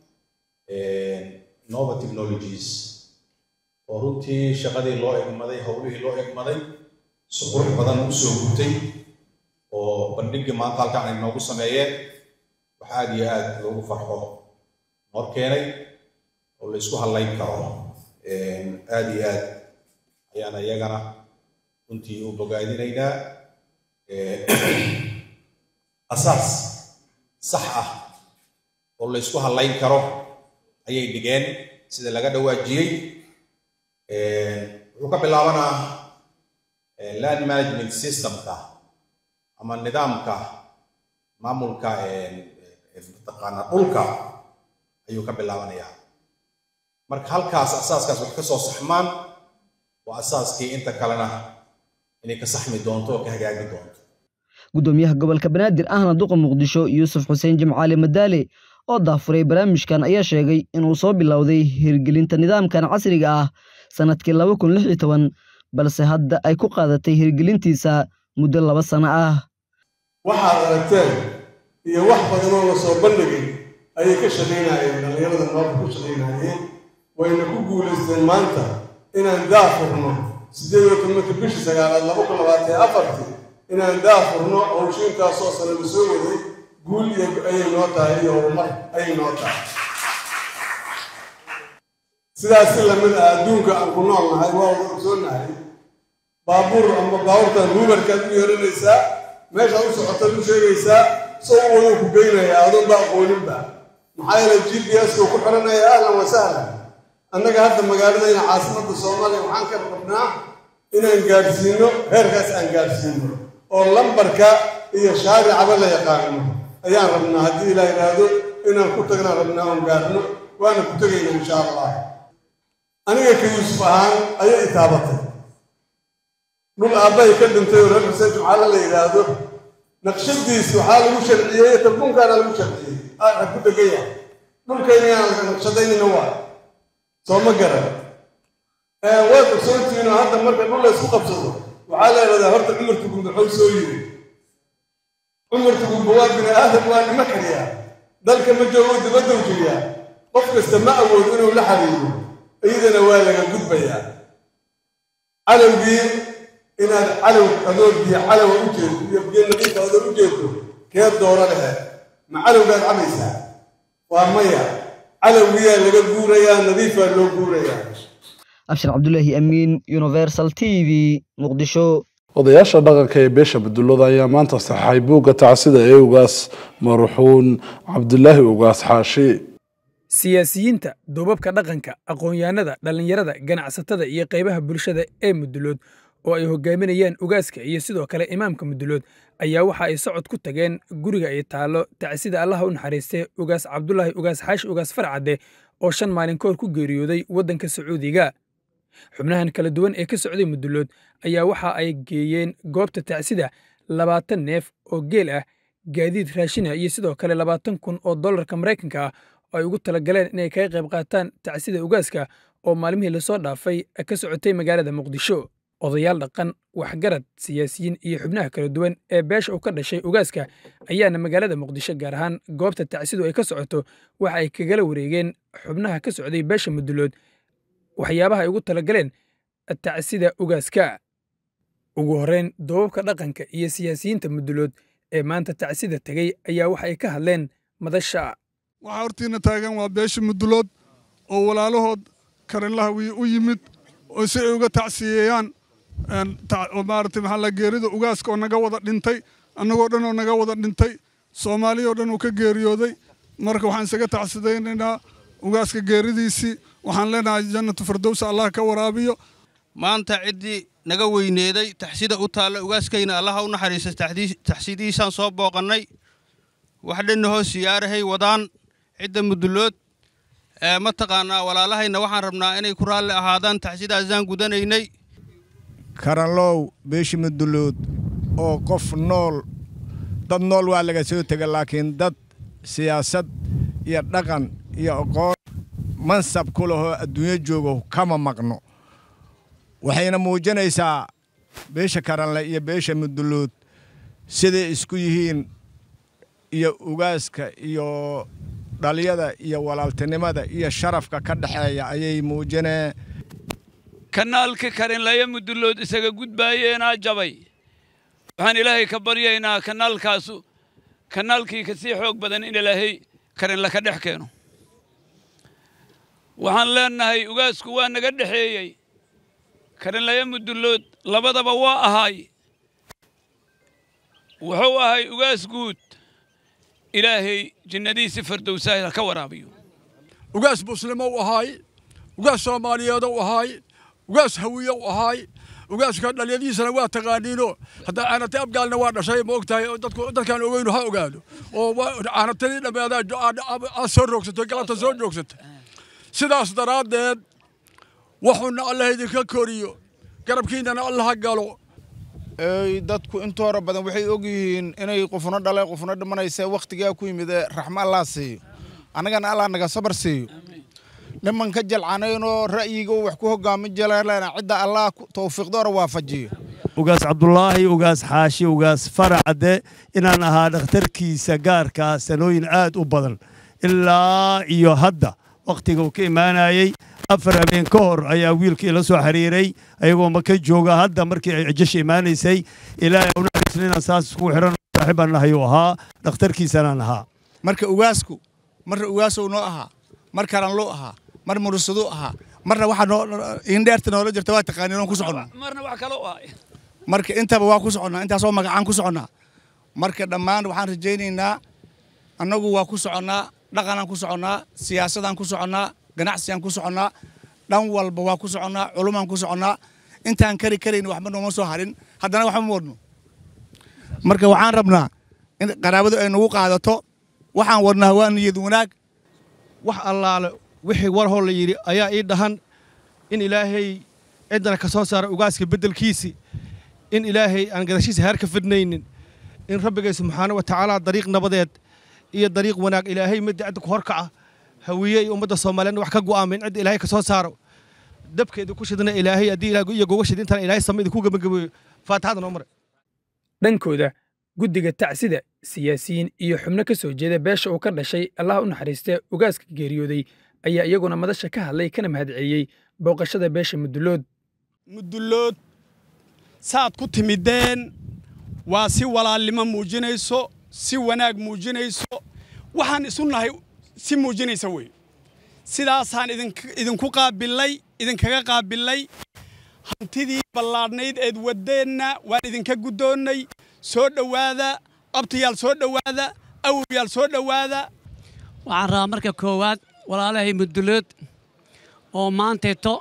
nova technologies oo runtii shaqadii loo egmaday howlihii loo egmaday si qurux badan u soo gutay oo bandhigii maanta halkan ay noogu sameeyeen wax aad iyo aad loogu farxo noor keenay oo la isku hadlayn karo aad iyo aad ayaan iyagana runtii u bogaadinaynaa asaas sax ah oo la isku hadlayn karo ayay dhigeen sida laga dhawaajiyey wuxuu ka bilaabanaa land management systemka ama nidaamka maamulka mataqaana dhulka ayuu ka bilaabanayaa marka halkaas asaaskaas wax ka soo saxmaan waa asaaskii inta kalena inay ka saxmi doonto oo ka hagaagi doonto gudoomiyaha gobolka banaadir ahna duqa muqdisho yuusuf xuseen jimcaali madaale oo daafuray barnaamijkan ayaa sheegay inuu soo bilowday hirgelinta nidaamkan casriga ah sannadkii laba kun lix iyo toban balse hadda ay ku qaadatay hirgelintiisa muddo laba sano ah waxaad aragteen iyo wax badanoo la soo bandhigay ayay ka shaqaynayeen dhallinyarada noolka ku shaqaynayeen wayna ku guulaysteen maanta inaan daafurno siddeed iyo tobanka bishii sagaalaad laba kun labaatan iyo afartii inaan daafurno howshiintaasoo sano la soo waday guul iyo ayay noo tahay iyo horumar ayay noo tahay sidaas si lamid ah adduunka aan ku nool nahay waa wada ogsoonahay baabuur ama baabuurtan ruubarkaad u yeeranaysaa meeshaad u socotaad u sheegaysaa soo u waduu ku geynaya adoon ba aqooninba maxaa yeelay g p s ku xiranaya ahlan wa sahlan annaga hadda magaaladayna caasimadda soomaaliya waxaan ka rabnaa inaan gaadhsiino heerkaas aan gaadhsiino oo lambarka iyo shaaricaba la yaqaano ayaan rabnaa haddii ilaa yidhaahdo inaan ku tagnaan rabnaa oon gaadhno waana ku tegayna insha allah aniga ka yuusuf ahaan ayay itaabatay dhul aabbahay ka dhintay oo reer xuseen jumcaale la yidhaahdo naqshadiis waxaa lagu sharciyey tarbuunkaana lagu sharciyey aa ku degan yahay dhulkaynayaan naqshadaynina waa soo ma garan waad ogsoontihiinoo hadda marka dhul la isku qabsado waxaa la yidhahdaa horta cumarka gumbe xoog soo yiri cumarka gumbe waa bini aadam waa nima kaliya dalka ma joogo dibaddow jiriya qof kasta ma awoodo inuu la xiriiro iyadana waa laga gudbayaa calowgii inaad calow adoo biyo calowa u jeedo iyo biyo nadiifa adoo u jeedo kee dooro lehe ma calowgaad cabaysaa waa maya calowgiyaa laga guurayaa nadiifaa loo guurayaa abshir cabdulaahi amiin universal t v muqdisho odayaasha dhaqanka ee beesha badullada ayaa maanta saxay buugga tacsida ee ugaas marxuun cabdulaahi ugaas xaashi siyaasiyiinta duubabka dhaqanka aqoon-yahanada dhallinyarada ganacsatada iyo qaybaha bulshada ee mudulood oo ay hogaaminayaan ugaaska iyo sidoo kale imaamka mudulood ayaa waxa ay socod ku tageen guriga ay taallo tacsida allaha u naxariistay ugaas cabdulaahi ugaas xaashi ugaas farcadde oo shan maalin ka hor ku geeriyooday waddanka sacuudiga xubnahan kala duwan ee ka socday mudulood ayaa waxa ay geeyeen goobta tacsida labaatan neef oo geel ah gaadiid raashina iyo sidoo kale labaatan kun oo dollarka maraykanka ah oo ay ugu talagaleen inay kaga qayb qaataan tacsida ugaaska oo maalmihii lasoo dhaafay ka socotay magaalada muqdisho odayaal dhaqan waxgarad siyaasiyiin iyo xubnaha kala duwan ee beesha uu ka dhashay ugaaska ayaana magaalada muqdisho gaar ahaan goobta tacsidu ay ka socoto waxa ay kagala wareegeen xubnaha ka socday beesha mudulood waxyaabaha ay ugu talagaleen tacsida ugaaska ugu horreyn doobabka dhaqanka iyo siyaasiyiinta mudulood ee maanta tacsida tegey ayaa waxa ay ka hadleen madasha waxaa hortiina taagan waa beesha mudulood oo walaalahood karinlaha u yimid oo si ay uga tacsiyeeyaan maaragtay maxaa la geerida ugaaska oo naga wada dhintay annagoo dhan oo naga wada dhintay soomaaliya oo dhan uu ka geeriyooday marka waxaan isaga tacsidaynaynaa ugaaska geeridiisii waxaan leenahay jannatu firdowsa allah ka waraabiyo maanta ciddii naga weyneeday taxsida u taalla ugaaskayna allaha u naxariista taxsidiisaan soo booqannay wax dhanna hoos siyaarahay wadaan cidda mudulood mataqaanaa walaalahayna waxaan rabnaa inay ku raalli ahaadaan taxsidaasaan gudanaynay karanlow beeshi mudulood oo qof nool dad nool waa laga soo tega laakiin dad siyaasad iyo dhaqan iyo aqoon mansab ku lahoo adduunyo joogo kama maqno waxayna muujinaysaa beesha karanle iyo beesha mudulood siday isku yihiin iyo ugaaska iyo dhaliyada iyo walaaltinimada iyo sharafka ka dhexeeya ayay muujineen kanaalka karinlaya mudulood isaga gudbaayeenaa jabay waxaan ilaahay ka baryaynaa kanaalkaasu kanaalkii kasii xoog badan in ilaahay karinla ka dhex keeno waxaan leennahay ugaasku waa naga dhexeeyey karinlaya mudulood labadaba waa ahaay wuxuu ahay ugaas guud ilaahay jinnadiisi fardowsaah ka waraabiyo ugaas muslimo u ahaay ugaas soomaaliyeed u ahaay ugaas hawiye u ahaay ugaaska dhalyadiisana waa taqaaniino hadda caanatay abgaalna waa dhashay ma ogtahay dadku dadkaan ogeynu ha ogaado oo caanatadii dhammeedaa soo roogsatay galabta soo joogsatay sidaas daraaddeed wuxuuna allah idinka koriyo garabkiinnana allaha galo dadku intooda badan waxay og yihiin inay qufno dhalay qufno dhimanaysa wakhtigaa ku yimid ee raxmo allah siiyo annagana allah naga sabar siiyo niman ka jalcanaynoo ra'yiga wax ku hogaamin jaleelena cidda allah tawfiiqdoora waafajiyo ugaas cabdulaahi ugaas xaashi ugaas faracde inaan ahaa dhakhtarkiisa gaarkaa sanooyin aad u badan ilaa iyo hadda wakhtiga uu ka imaanayey afar habeen ka hor ayaa wiilkii la soo xiriiray ayagoo maka jooga hadda markii ay cijasha imaanaysay ilaahay u naxariisna inaan saas iskugu xiran saaxiibaan nahayuu ahaa dhakhtarkiisanaan ahaa marka ugaasku marna ugaasow noo ahaa mar karanluu ahaa mar murusaduu ahaa marna waxaa noo indheerta noola jirta waa taqaaniin ku soconnaa marna wax kale u ahay marka intaba waa ku soconnaa intaasoo magacaan ku soconnaa marka dhammaan waxaan rajaynaynaa annagu waa ku soconnaa dhaqanaan ku soconnaa siyaasadaan ku soconnaa ganacsigaan ku soconnaa dhan walba waa ku soconnaa culumaan ku soconnaa intaan kari karayn waxba nooma soo harin haddana waxba ma wadno marka waxaan rabnaa in qaraabadu ay nagu qaadato waxaan wadnaa waa niyad wanaag wax allaale wixii war hoo la yidhi ayaa ii dhahan in ilaahay ciddana ka soo saara ugaaska beddelkiisi in ilaahay aan gadashiisa heer ka fidnaynin in rabbigay subxaana wa tacaala dariiq nabadeed iyo dariiq wanaag ilaahay midda cidda ku horkaca hawiye iyo ummadda soomaaliyeedna wax ka go'aamin cidda ilaahay ka soo saaro dabkeeda ku shidna ilaahay haddii ilaah iyo goga shid intaan ilaahay sama idinku gabagabeeyo faatixada noo mare dhankooda guddiga tacsida siyaasiyiin iyo xubno ka soo jeeda beesha uu ka dhashay allah u naxariistee ugaaska geeriyooday ayaa iyaguna madasha ka hadlay kana mahadceliyey booqashada beesha mudulood mudulood saad ku timideen waa si walaalnimo muujinayso si wanaag muujinayso waxaan isu nahay si muujinaysa wey sidaasaan idinku qaabilay idinkaga qaabilay hantidii ballaadhnayd eed waddeenna waan idinka guddoonnay soo dhowaada abtayaal soo dhowaada awowyaal soo dhowaada waxaan rabaa marka koowaad walaalahay mudulood oo maanteeto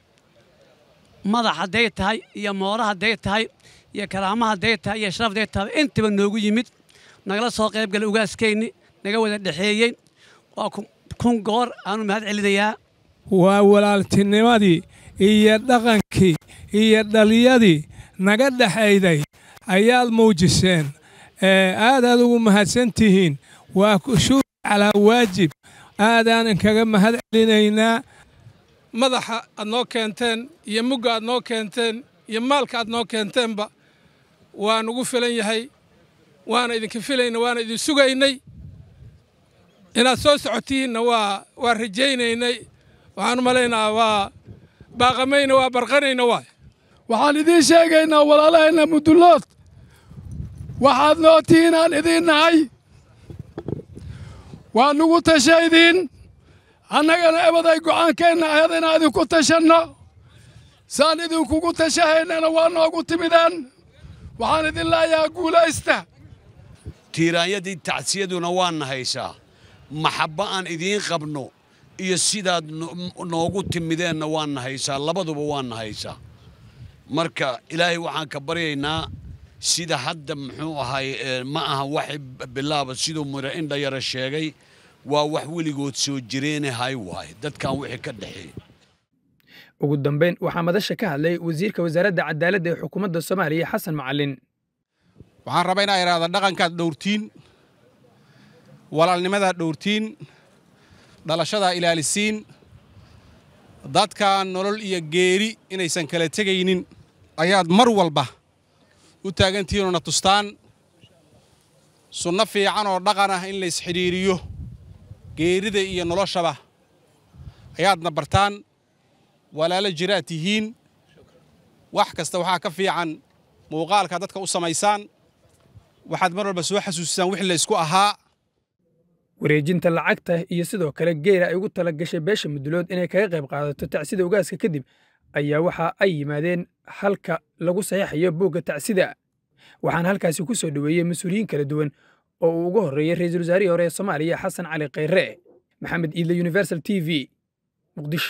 madax hadday tahay iyo moora hadday tahay iyo karaama hadday tahay iyo sharaf hadday tahay intaba noogu yimid nagala soo qayb galay ugaaskayni naga wada dhexeeyey waa kun goor aanu mahad celinayaa waa walaaltinimadii iyo dhaqankii iyo dhaliyadii naga dhexayday ayaad muujiseen aadaad ugu mahadsan tihiin waa kushuur calaa waajib aadaan inkaga mahad celinaynaa madaxa aad noo keenteen iyo mugga aad noo keenteen iyo maalka aad noo keenteenba waa nugu filan yahay waana idinka filayna waana idin sugaynay inaad soo socotiinna waa waa rajaynaynay waxaan u malaynaa waa baaqamayna waa barqanayna waay waxaan idiin sheegaynaa walaalahayna mudullood waxaad noo tihiin aan idiin nahay waa nugu tashaydiin annagana ebaday go'aankeenna ahayd inaan idinku tashanno saan idinkugu tashahaynana waa noogu timideen waxaan idin leeyahaa guulaysta tiiraanyadii tacsiyaduna waana haysaa maxabbo aan idiin qabno iyo sidaad noogu timideenna waana haysaa labaduba waana haysaa marka ilaahay waxaan ka baryaynaa sida hadda muxuu ahay ma aha wax bilaaba siduu mira indha yara sheegay waa wax weligood soo jireene hay waaye dadkan wixii ka dhexeeya ugu dambayn waxaa madasha ka hadlay wasiirka wasaaradda cadaaladda ee xukuumadda soomaaliya xasan macalin waxaan rabaa inaa idhaahda dhaqankaad dhowrtiin walaalnimadaad dhowrtiin dhalashadaa ilaalisiin dadkan nolol iyo geeri inaysan kala tegaynin ayaad mar walba u taagantihiinoo na tustaan sunno fiican oo dhaqan ah in laysxidhiiriyo geerida iyo noloshaba ayaadna bartaan walaalo jiraad tihiin wax kasta waxaa ka fiican muuqaalka dadka u samaysaan waxaad mar walba soo xasuusisaan wixii laysku ahaa wareejinta lacagta iyo sidoo kale geela ay ugu tala gashay beesha mudulood inay kaga qayb qaadato tacsida ugaaska kadib ayaa waxa ay yimaadeen halka lagu saxiixayo buugga tacsida waxaana halkaasi ku soo dhoweeyey mas-uuliyiin kala duwan oo uu ugu horreeyey ra-iisul wasaarihii hore ee soomaaliya xasan cali khayre maxamed iidle universal t v muqdisho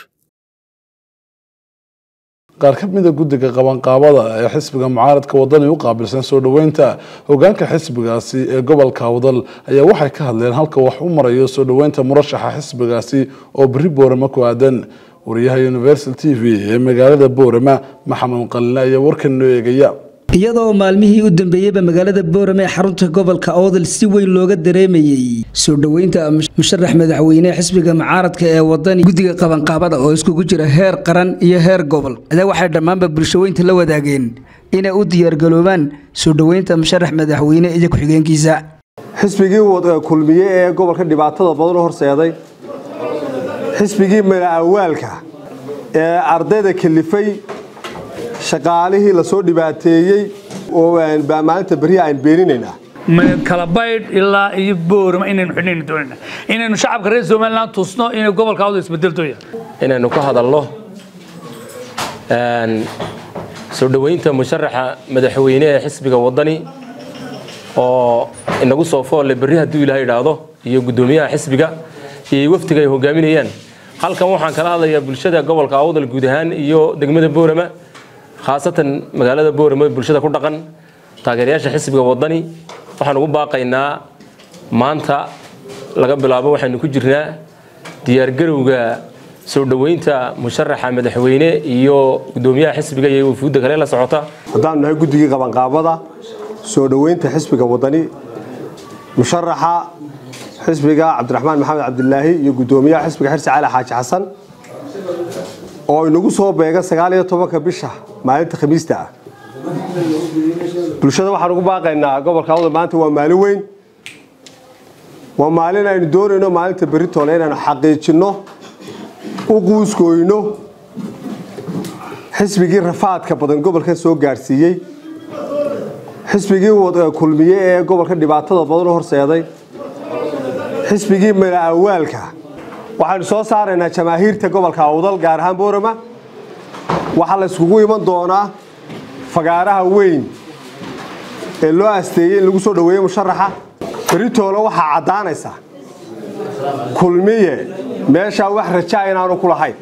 qaar ka mida guddiga qabanqaabada ee xisbiga mucaaradka wadani u qaabilsan soo dhoweynta hogaanka xisbigaasi ee gobolka wadal ayaa waxay ka hadleen halka wax u marayo soo dhoweynta murashaxa xisbigaasi oo berri boorama ku aadan wariyaha universal t v ee magaalada boorama maxamed qaline ayaa warkan noo eegaya iyadoo maalmihii u dambeeyeyba magaalada boorame ee xarunta gobolka oodal si weyn looga dareemayey soo dhoweynta musharax madaxweyne xisbiga mucaaradka ee wadani guddiga qabanqaabada oo iskugu jira heer qaran iyo heer gobol adaa waxay dhammaanba bulshaweynta la wadaageen inay u diyaargaloobaan soo dhoweynta musharax madaxweyne iyo ku-xigeenkiisa xisbigii kulmiye ee gobolka dhibaatada badan u horseeday xisbigii mala-awaalka ee ardayda kalifay shaqaalihii lasoo dhibaateeyey oo maalinta berri aan beeninaynaa kala baydh ilaa iyo boorama inaynu xidhnaynu doonayna inaynu shacabka reer somaliland tusno inay gobolka awda isbedeltoya inaynu ka hadalno soo dhoweynta musharaxa madaxweyne ee xisbiga wadani oo inagu soo foolle berri hadduu ilaah idhaahdo iyo guddoomiyaha xisbiga iyo wafdiga ay hogaaminayaan halkan waxaan kala hadlayaa bulshada gobolka awdal guud ahaan iyo degmada boorama khaasatan magaalada boorama bulshada ku dhaqan taageerayaasha xisbiga wadani waxaan ugu baaqaynaa maanta laga bilaabo waxaynu ku jirnaa diyaargarowga soo dhoweynta musharaxa madaxweyne iyo guddoomiyaha xisbiga iyo wafuudda kale la socota haddaanu nahay guddigii qabanqaabada soo dhoweynta xisbiga wadani musharaxa xisbiga cabdiraxmaan maxamed cabdilaahi iyo guddoomiyaha xisbiga xirsi cali xaaji xasan oo inagu soo beega sagaal iyo tobanka bisha maalinta khamiista ah bulshada waxaan ugu baaqaynaa gobolka awdal maanta waa maalin weyn waa maalin aynu doonayno maalinta beritoole inaynu xaqiijinno u quuskooyno xisbigii rafaadka badan gobolka soo gaadhsiiyey xisbigii kulmiye ee gobolka dhibaatada badan u horseeday xisbigii mala-awaalka waxaynu soo saaraynaa jamaahiirta gobolka awdal gaar ahaan boorama waxaa la yskugu iman doonaa fagaaraha weyn ee loo asteeyey in lagu soo dhoweeyo musharaxa beritoole waxaa caddaanaysa kulmiye meeshaa wax rajaa inaanu ku lahayn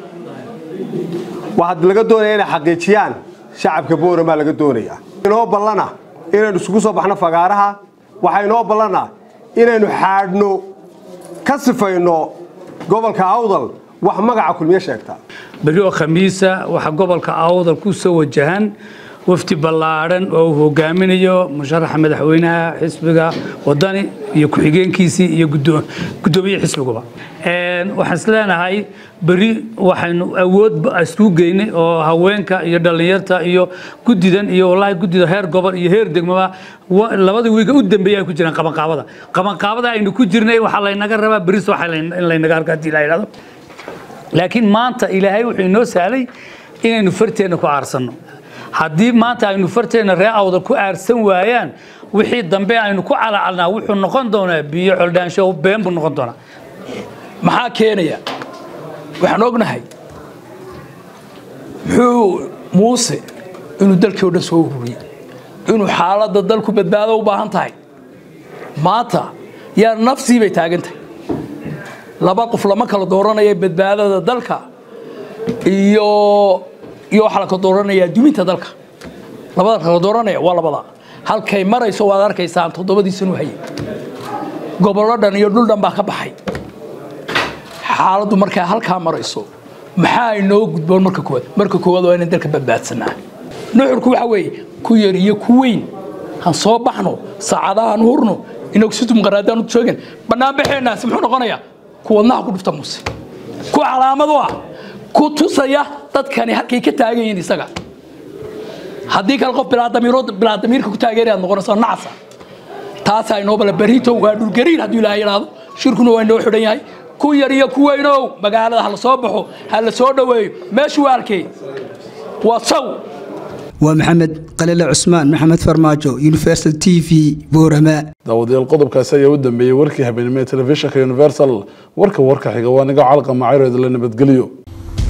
waxaa laga doonaya inay xaqiijiyaan shacabka boorama laga doonaya inoo ballana inaynu isugu soo baxno fagaaraha waxaa inoo ballana inaynu xaadhno ka sifayno gobolka awdal wax magaca kulmiye sheegta berri oo khamiisa waxaa gobolka awdal ku soo wajahan wafdi ballaadhan oo uu hogaaminayo musharaxa madaxweynaha xisbiga wadani iyo ku-xigeenkiisii iyo guddoomiye xisbiguba waxaan is leenahay berri waxaynu awood isku geynay oo haweenka iyo dhallinyarta iyo guddidan iyo wallaahi guddida heer gobol iyo heer degmaba labada wiiga u dambeeya ay ku jiraan qabanqaabada qabanqaabada aynu ku jirnay waxaa laynaga rabaa berris waxa in laynaga arko haddii la yidhahdo laakiin maanta ilaahay wuxuu inoo sahlay inaynu farteenna ku aarsanno haddii maanta aynu farteena ree awdal ku aarsan waayaan wixii dambe aynu ku calacalnaa wuxuu noqon doonaa biyo coldhaansho been buu noqon doonaa maxaa keenaya waxaan ognahay muxuu muuse inuu dalkii o dhan soo ururiyey inuu xaaladda dalku badbaado u baahan tahay maanta yaa nafsii bay taagan tahay laba qof lama kala dooranaya badbaadada dalka iyo iyo waxaa la kala dooranaya duminta dalka labada kala dooranaya waa labada halkay marayso waad arkaysaan toddobadii sanu hayay gobollo dhan iyo dhul dhan baa ka baxay xaaladdu markaa halkaa marayso maxaa inoo gudboon marka koowaad marka koowaad waa inaan dalka badbaadsanaa nuxurku waxa weeye ku yar iyo ku weyn han soo baxno saacadahan hurno inagu situm qaraadaan u joogin banaanbaxeenaasi muxuu noqonayaa ku wadnaha ku dhufta muuse ku calaamad u ah ku tusaya dadkani halkay ka taagan yihiin isaga haddii kale qof bilaadamiirka ku taageerayaad noqonaysaa nacasa taasaa inoo bala barito waa dhulgariir hadduu ilaahay yidhaahdo shirkuna waa inoo xidhan yahay ku yar iyo ku weynow magaalada ha la soo baxo ha la soo dhoweeyo meeshu waa halkee waa saw waa maxamed qalile cusmaan maxamed farmaajo universal t v boorama daawadayaal qodobkaasi ayaa u dambeeyey warkii habeenimo ee telefishinka universal warka warka xiga waa niga calqa macayrooda la nabadgeliyo